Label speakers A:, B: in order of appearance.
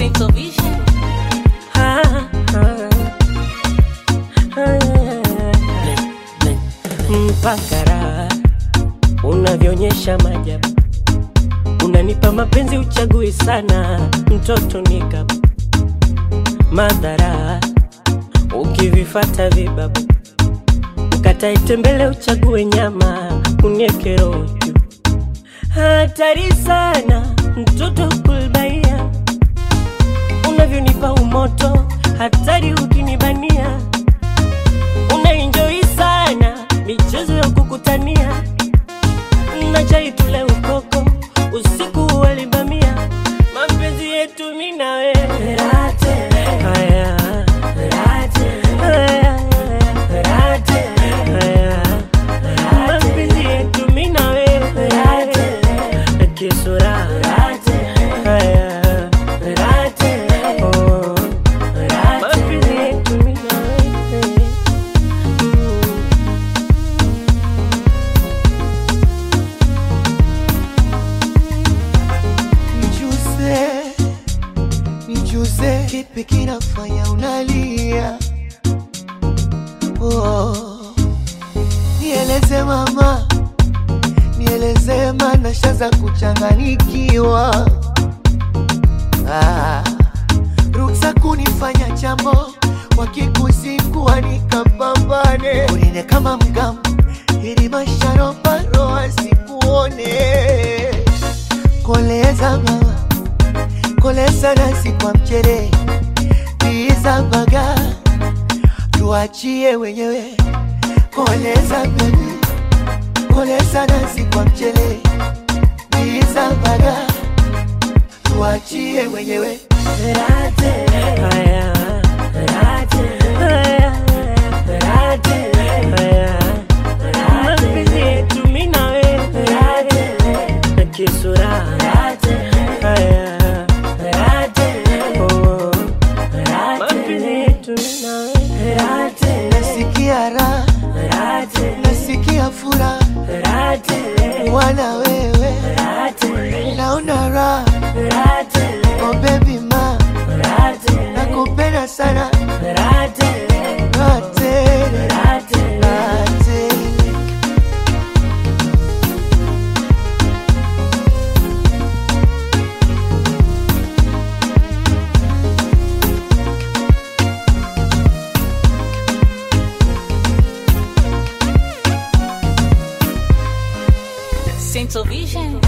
A: Central Vision.
B: Ah, ah, ah, mpaka raha unavyoonyesha majabu, unanipa mapenzi uchagui sana, mtoto nikap madhara ukivifata vibabu, ukatae tembele uchague nyama, unieke rojo hatari sana, mtoto kulbaia unavyonipa umoto, hatari ukinibania, unaenjoi sana michezo ya kukutania, na chai tule ukoko, usiku walibamia, mapenzi yetu mimi na wewe Haya. Haya. Haya. Mapenzi yetu mimi na wewe kisura Haya. Oh. Mapenzi yetu mimi na wewe
C: Nijuze, nijuze, kipi kinafanya unalia? Oh, nieleze mama, nieleze mana shaza kuchanganikiwa. Ah, ruksa kunifanya jambo wakikusikua nikapambane, unine kama mgambo ili masharobaro asikuone koleza mama koleza nasi kwa mchere tiza baga tuachie wenyewe koleza bebi koleza nasi kwa mchere tiza baga tuachie wenyewe
B: Haya. Haya. Haya. Mapenzi yetu mimi na wewe kisura Haya. Oh. Mapenzi yetu mimi na wewe
C: nasikia raha nasikia furaha wana wewe naona raha oh baby ma nakupenda sana raha tele raha tele
A: Central Vision.